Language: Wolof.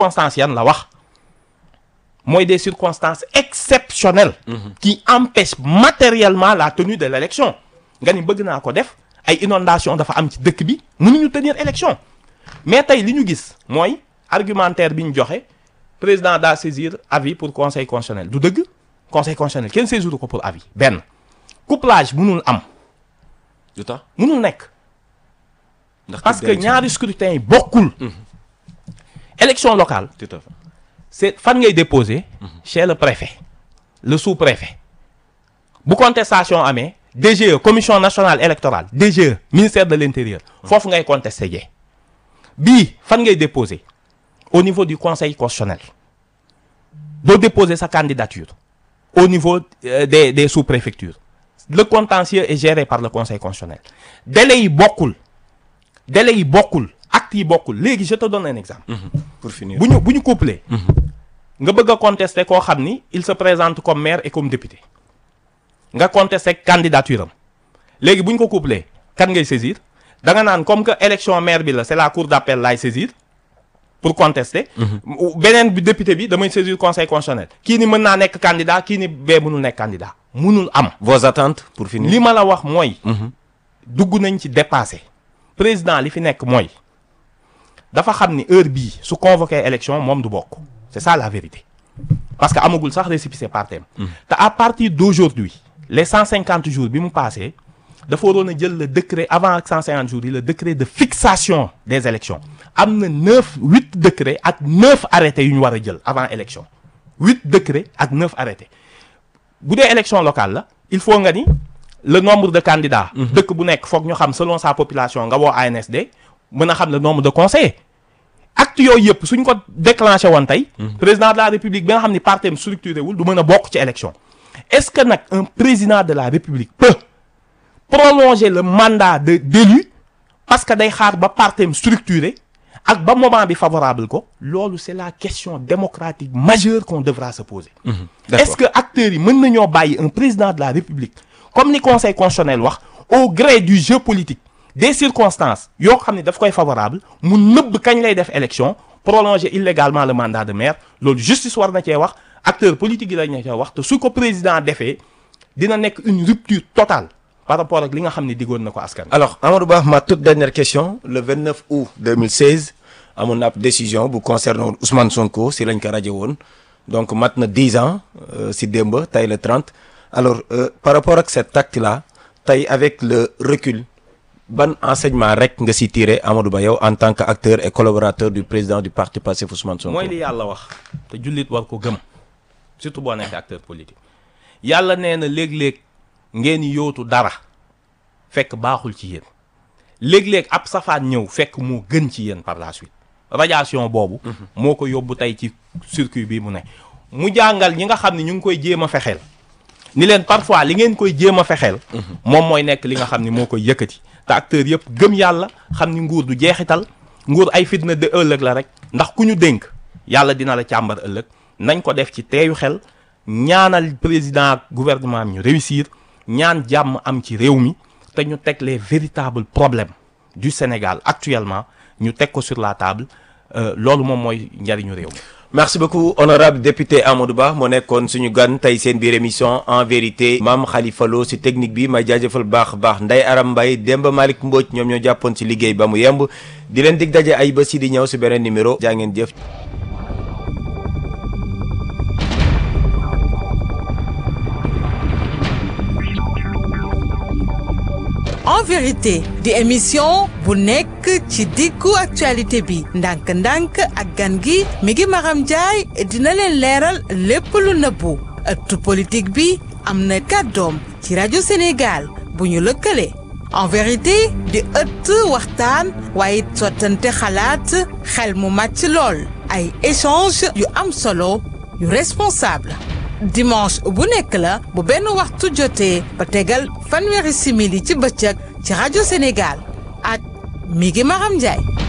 circonstances yan la wax mooy des circonstances exceptionnelles qui empêchent matériellement la tenue de l'élection nga ni bëgg naa ko def ay inondation dafa am ci dëkk bi mënuñu tenir élection mais tey li ñu gis mooy argumentaire bi ñu joxe président daa saisir avis pour conseil constitutionnel du dëgg conseil constitutionnel kenn saisiru ko pour avis benn couplage mënul am du tax mënul nekk ndax parce que ñaari scrutin yi bokkul élection locale tout à fait c'est fan ngay déposer chez le préfet le sous-préfet bu contestation amee DGE commission nationale électorale DGE ministère de l'intérieur foofu ngay contester jee bii fan ngay déposer au niveau du conseil constitutionnel doo déposer sa candidature au niveau euh, des des sous-préfectures le contentieux est géré par le conseil constitutionnel délai yi bokkul délai yi bokkul actes yi bokkul léegi je te donne un exemple pour finir bu ñu bu ñu couplé nga bëgg a contester koo xam ni il se présente comme maire et comme député nga contester candidature am léegi bu ñu ko couplé kan ngay saisir da nga naan comme que élection maire bi la c'est la cour d'appel laay saisir pour contester beneen bi député bi damay saisir conseil constitutionnel kii ni mën naa nekk candidat kii ni bee mënul nekk candidat mënul am vos attentes pour finir li ma la wax mooy dugg nañ ci dépassé président li fi nekk mooy dafa xam ni heure bii su convoqué élection moom du bokk c'est ça la vérité parce que amagul sax récépissé par thème te à partir d'aujourd'hui les 150 jours bi mu passé dafa waroon a jël le décret avant ak 150 jours yi le décret de fixation des élections am na neuf huit décrets ak neuf arrêtés yu ñu war a jël avant élection huit décrets ak neuf arrêtés bu dee élection locale la il faut nga ni le nombre de candidats dëkk bu nekk foog ñu xam selon sa population nga woo ANSD mën a xam le nombre de conseillers acte yooyu yëpp suñ ko déclenché woon tey président de la république bi nga xam ni partem structuré wul du mën a bokk ci élection est-ce que nag un président de la république peut prolonger le mandat de d'élu parce que day xaar ba partem structuré ak ba moment bi favorable ko loolu c'est la question démocratique majeure qu'on devra se poser d'accord. est-ce que acteurs yi mën nañoo bàyyi un président de la république comme ni conseil constitutionnel wax au gré du jeu politique des circonstances yoo xam ne daf koy favorable mu nëbb kañ lay def élection prolonger illégalement le mandat de maire loolu justice war na cee wax acteurs politiques yi la ñu cee wax te su ko président defee dina nekk une rupture totale par rapport ak li nga xam ne diggoon na ko askan wi. alors Amadou Ba ma toute dernière question le 29 août 2016 amoon na ab décision bu concernant Ousmane Sonko si lañ ko rajo woon donc mat na 10 ans euh, si démb tey le 30 alors euh, par rapport ak cet acte là tey avec le recul ban enseignement rek nga si tiré Amadou Ba yow en tant que acteur et collaborateur du président du parti Pastef Ousmane Sonko. mooy li yàlla wax te jullit war ko gëm surtout boo nekk acteur politique yàlla nee na léeg-léeg ngeen yootu dara fekk baaxul ci yéen léeg-léeg ab safaan ñëw fekk moo gën ci yéen par la suite radiation boobu moo ko yóbbu tey ci circuit bi mu ne mu jàngal ñi nga xam ne ñu ngi koy jéem a fexeel ni leen parfois li ngeen koy jéem a fexeel moom mooy nekk li nga xam ni moo koy yëkkati te acteurs yëpp gëm yàlla xam ni nguur du jeexital nguur ay fitna de ëllëg la rek ndax ku ñu dénk yàlla dina la càmbar ëllëg nañ ko def ci teeyu xel ñaanal président ak gouvernement am ñu réussir ñaan jàmm am ci réew mi te ñu teg les véritables problèmes du Sénégal actuellement ñu teg ko sur la table euh, loolu moom mooy njariñu réew mi merci beaucoup honorable député Amadou Ba moo nekkoon suñu gan tey seen biir émission en vérité Mame Khalifa Lo si technique bi may jaajëfal baax baax Ndeye Aram Mbaye Demba Malick Mbodj ñoom ñoo jàppoon si liggéey ba mu yemb di leen dig daje ay bés yi di ñëw si beneen numéro jaa ngeen jëf. en vérité di émission bu nekk ci diggu actualité bi ndànk-ndànk ak gan gi mi ngi Maram Ndiaye dina leen leeral lépp lu nëbbu ëttu politique bi am na kàddoom ci rajo Sénégal bu ñu lëkkale en vérité di ëtt waxtaan waaye sottante xalaat xel mu màcc lool ay échange yu am solo yu responsable dimanche bu nekk la bu benn waxtu jotee ba tegal fanweeri simili ci bëccëg ci rajo Sénégal ak mi ngi Maram Ndiaye